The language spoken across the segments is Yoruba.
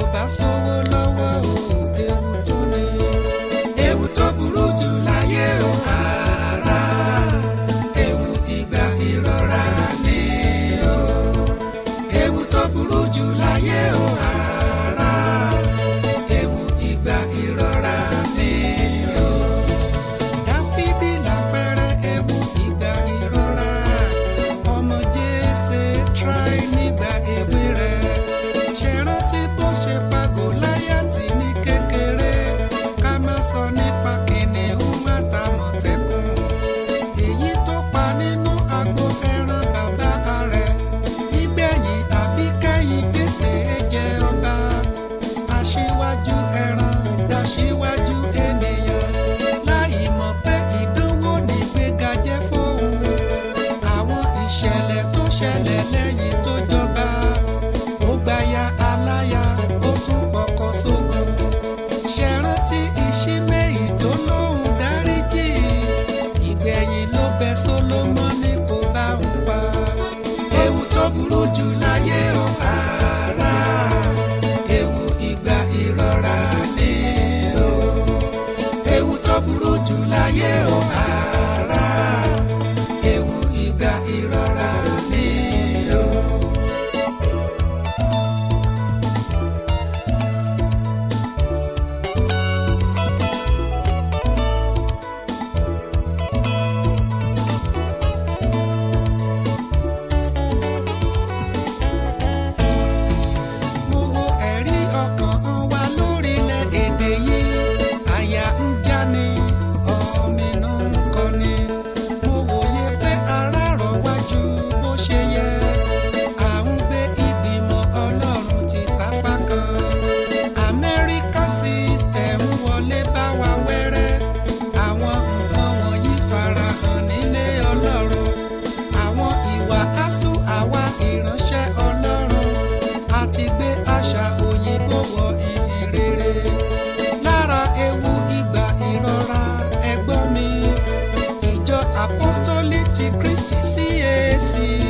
bá sówó lọ́wọ́ o ewu tó ní. ewu tó burú jù láyé o ara ewu ìgbà ìrora ni o. ewu tó burú jù láyé o ara ewu ìgbà ìrora ni o. dáfídì lápẹẹrẹ ewu ìgbà ìrora ọmọ jésè try nígbà èwe rẹ̀ ṣe rántí bó ṣe pa gòláyàtì ní kékeré ká má sọ nípa kìnìún àtàmọ̀tẹ́kùn èyí tó pa nínú agbo ẹran bàbá rẹ̀ nígbẹ̀yìn àbí kẹ́yìn jésè jẹ́ ọba aṣíwájú ẹran daṣíwájú ènìyàn láì mọ̀ pé ìdánwò nígbéga jẹ́ fóun àwọn ìṣẹ̀lẹ̀ tó ṣẹlẹ̀ lẹ́yìn tó jọba ó gbaya aláya ó tún pọkọ sógun ṣe rántí ìṣímẹ́yì tó lóhùn dáríjì ìgbẹ̀yìn ló bẹ sólómọ́nì kó bá ń pa ewu tó burú jù láyé o ara ewu ìgbà ìrora ni o ewu tó burú jù láyé o ara ewu ìgbà ìrora ni o. mo wo ẹ̀rí ọkàn wa lórílẹ̀‐èdè yìí àyà ń já ni ọ̀mìnú ń kọni mo wòye pé ara rọ̀ wájú bó ṣe yẹ à ń gbé ìgbìmọ̀ ọlọ́run ti sápá kan amẹ́ríkà system wọlé bá wa wẹ́rẹ́ àwọn nǹkan wọ̀nyí farahàn nílé ọlọ́run àwọn ìwà asú àwa ìránṣẹ́ ọlọ́run àti gbé àṣà òyìnbó wọ ìhìn rere lára ewu ìgbà ìrora ẹgbọ́n mi ìjọ apostoli ti kristi cac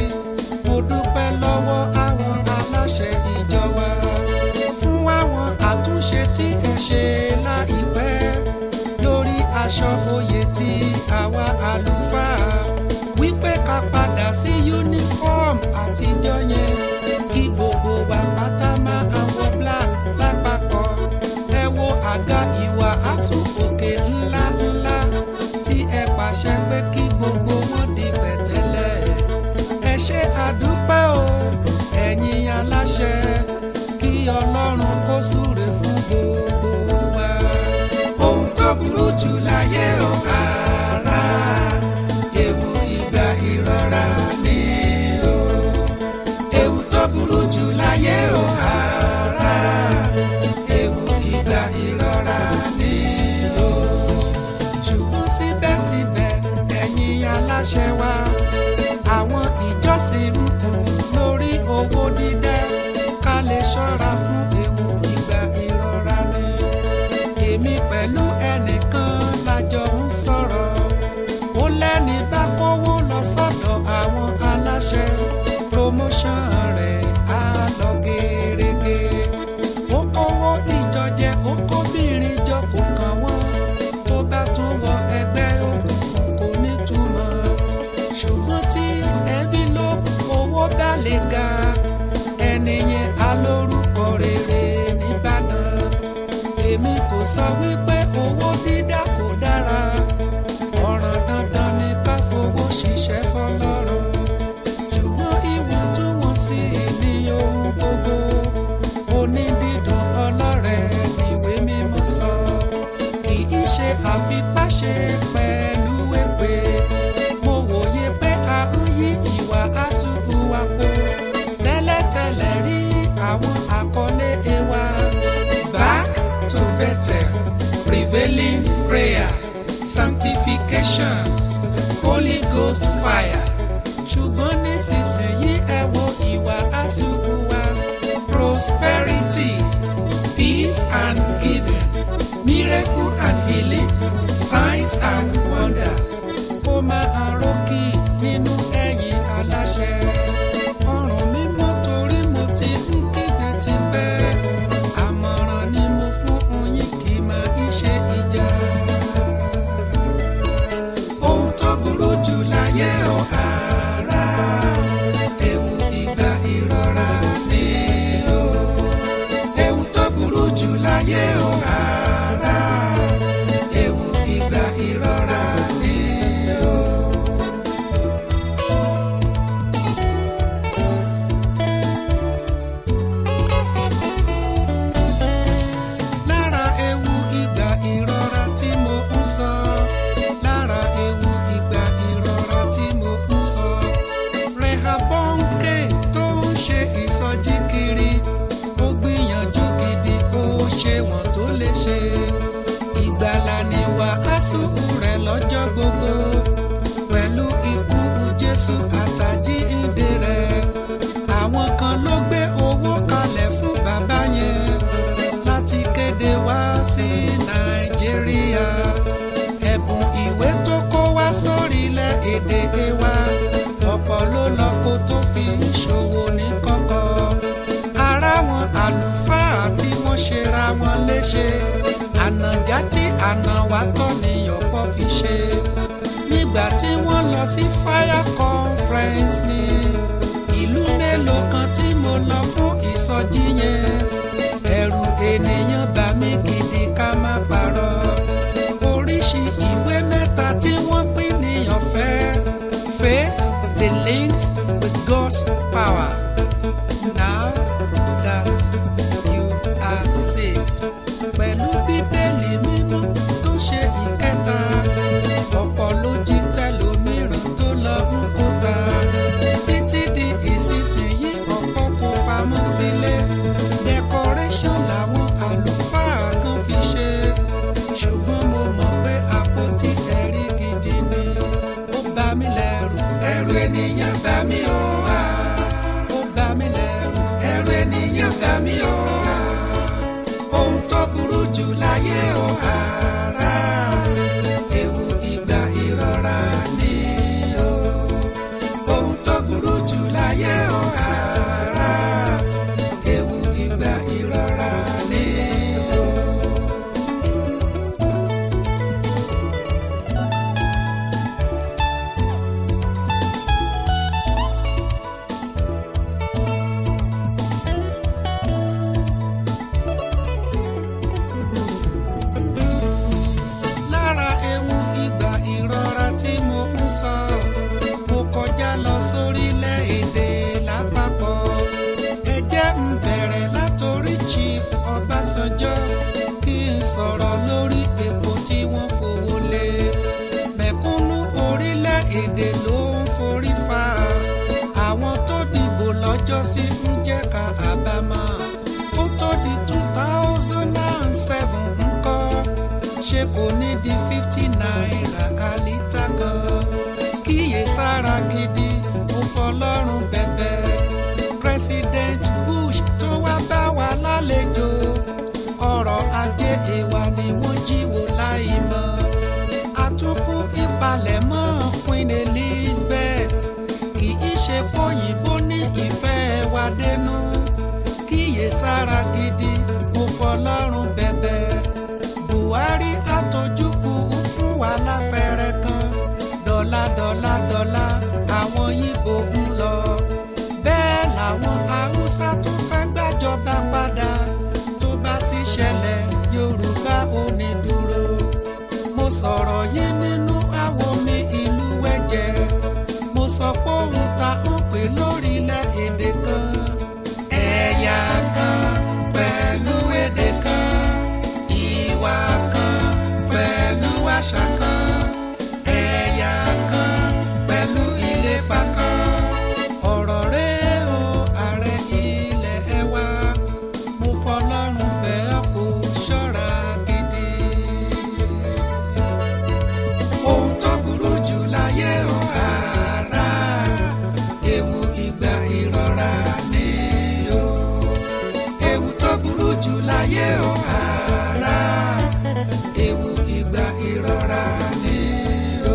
mo dúpẹ́ lọ́wọ́ àwọn aláṣẹ ìjọ wa fún àwọn àtúnṣe tí ẹ ṣe láìpẹ́ lórí aṣọ oyè tí àwa àlùfáà wípé ká padà sí uniform àtijọ́ yẹn kí gbogbo wa pátá máa wọ black lápapọ̀ ẹ wo àga ìwà asòfòkè ńlá ńlá tí ẹ pàṣẹ pé kí gbogbo wọn di pẹ̀tẹ́lẹ̀ ẹ ṣe àdúpẹ́ o ẹ̀yin aláṣẹ kí ọlọ́run kó súre fún gbogbo wa. ohun tó burú jù láyé o ara ewu ìgbà ìrora ni o ewu tó burú jù láyé o ara ewu ìgbà ìrora ni o ṣùgbọ́n síbẹ̀síbẹ̀ ẹ̀yin aláṣẹ wa àwọn ìjọsìn ń kùn lórí owó dídá ká lè ṣọ́ra fún ewu ìgbà ìrora ni èmi pẹ̀lú ẹnìkan lájọ ń sọ̀rọ̀ ó lẹ́ni bá kówó lọ sọ́dọ̀ àwọn aláṣẹ promotion rẹ̀ á lọ gẹ́rẹ́gẹ́ ó kówó ìjọ jẹ ó kóbìnrin jọ kò kàn wọ́n tó bá tún wọ ẹgbẹ́ òkùnkùn kò ní túmọ̀ ṣùgbọ́n tí envelope owó bá lè ga ẹni yẹn á lórúkọ rere nìbàdàn èmi kò sọ wípé owó dídá kò dára ọ̀ràn dandan ni ká fowó ṣiṣẹ́ fọlọ́run ṣùgbọ́n ìwọ̀ntúnwọ̀nsì ní ohun gbogbo onídìdùn ọlọ́rẹ̀ ìwé mímọ́ sọ kì í ṣe àfipáṣe pẹ̀lú èpè mo wòye pé a ń yí ìwà àsùnfù wa po tẹ́lẹ̀tẹ́lẹ̀ rí àwọn àkọlé ewa back to better prevailing prayer sanctification holy ghost fire ṣùgbọ́n nísinsìnyí ẹ wo ìwà àsùnfù wa prosperity peace and giving miracle and healing signs and wonders. ó máa rókì nínú ẹ̀yìn aláṣẹ. ọ̀ràn mi mọ́ torí mo ti ń kígbe ti pẹ́. láyé o ara ewu ìgbà ìrora ni o. lára ewu ìgbà ìrora tí mo ń sọ lára ewu ìgbà ìrora tí mo ń sọ rehabonke tó ń ṣe ìsọjí kiri ó gbìyànjú gidi ó ṣe wọ́n tó lè ṣe ìgbàlà ni wàásù rẹ̀ lọ́jọ́ gbogbo pẹ̀lú ikú jésù àtàjíǹde rẹ̀ àwọn kan ló gbé owó kalẹ̀ fún bàbá yẹn láti kéde wá sí nàìjíríà ẹ̀bùn ìwé tó kó wá sórílẹ̀ èdè wa ọ̀pọ̀ ló lọ kó tó fi ń ṣòwò ní kọ́kọ́ ara wọn àlùfáà tí wọ́n ṣera wọn léṣe ànàjá tí àná wa tọ́ ni ọ̀pọ̀ fi ṣe nígbà tí wọ́n lọ sí fire conference ní ìlú mélòó kan tí mo lọ fún ìsọjí yẹn ẹ̀rù ènìyàn bà mí gidi ká má parọ́ oríṣi ìwé mẹ́ta tí wọ́n pín ní ọ̀fẹ́ faith the links with God's power now that you are saved pẹ̀lú bíbélì mímọ́ tó ṣe ìkẹta ọ̀pọ̀ ló jí tẹlòmíràn tó lọ ń kó ta títí di ìsinsìnyí ọ̀pọ̀ kó pamọ́ sílé decoration làwọn àlùfáà kan fi ṣe ṣùgbọ́n mo mọ̀ pé àpótí ẹ̀rí gidi ni ó bá mi lẹ́rù ẹ̀rù ènìyàn bá mi ó wá ó bá mi lẹ́rù ẹ̀rù ènìyàn bá mi ó wá ohun tó burú jù láyé ó ara ewu ìgbà ìrora ni o ohun tó burú jù láyé ó ara ewu ìgbà ìrora ni o. lára ewu ìgbà ìrora tí mo ń sọ mo kọjá lọ sórílẹ̀-èdè lápapọ̀ ẹ jẹ́ ń bẹ̀rẹ̀ látòrí chief ọbásanjọ́ kí n sọ̀rọ̀ lórí epo tí wọ́n fowó lé mẹ̀kúnnù orílẹ̀-èdè ló ń forí fa àwọn tó dìbò lọ́jọ́sí ń jẹ́ ká àbámọ̀ ó tó di two thousand and seven ńkọ́ ṣé kò ní di fifty naira àlítà kan kíyè sára gidi mo fọlọ́run bẹ̀bẹ̀ president bush tó wá bá wa lálejò ọrọ̀ ajé èèwà ni wọ́n jíwò láì mọ̀ àtúnkù ìpalẹ̀mọ́ queen elizabeth kì í ṣe fòyìnbó ní ìfẹ́ wa dénú kíyè sára gidi mo fọlọ́run bẹ̀bẹ̀ buhari àtọjúkù fún wa lápẹẹrẹ kan dọ́là dọ́là dọ́là àwọn yíbo ń lọ bẹ́ẹ̀ làwọn haúsá tó fẹ́ gbàjọba padà tó bá sì ṣẹlẹ̀ yorùbá ò ní dúró mo sọ̀rọ̀ yìí nínú àwo mi ìlú wẹ́jẹ̀ mo sọ fóun ta ń pè lórílẹ̀ èdè kan ẹ̀yà kan pẹ̀lú èdè kan ìwà kan pẹ̀lú àṣà kan ẹ̀yà kan pẹ̀lú ìlépa kan ọ̀rọ̀ rẹ̀ o ààrẹ ilẹ̀ ẹ wá mo fọlọ́run bẹ̀ ọ́ kó ṣọ́ra gidi. ohun tó burú jù láyé o ara ewu ìgbà ìrora ni o ewu tó burú jù láyé o ara ewu ìgbà ìrora ni o.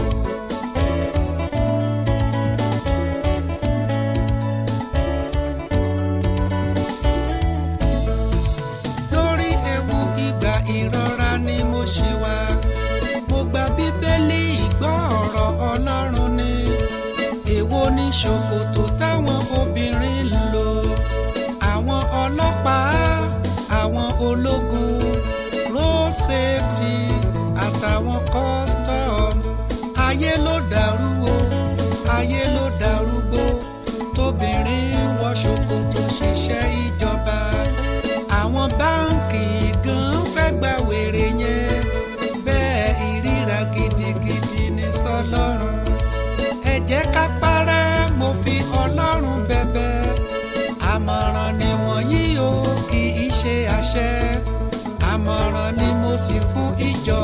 lórí ewu ìgbà ìrora ni mo ṣe wá mo gba bíbélì ìgbọ́ ọ̀rọ̀ ọlọ́run ni èwo ni ṣòkòtò táwọn obìnrin ń lò àwọn ọlọ́pàá àwọn ológun road safety àtàwọn custom ayé ló dàrú o ayé ló dàrúgbó tóbìnrin wọ ṣòkòtò ṣiṣẹ́ ìjọba àwọn báǹkì gan fẹ́ gba wèrè yẹn bẹ́ẹ̀ ìríra gidigidi ní sọlọ́run ẹ jẹ́ ká parẹ́ mo fi ọlọ́run bẹ̀bẹ̀ àmọ̀ràn ni wọ̀nyí o kì í ṣe àṣẹ àmọ̀ràn ni mo sì fún ìjọ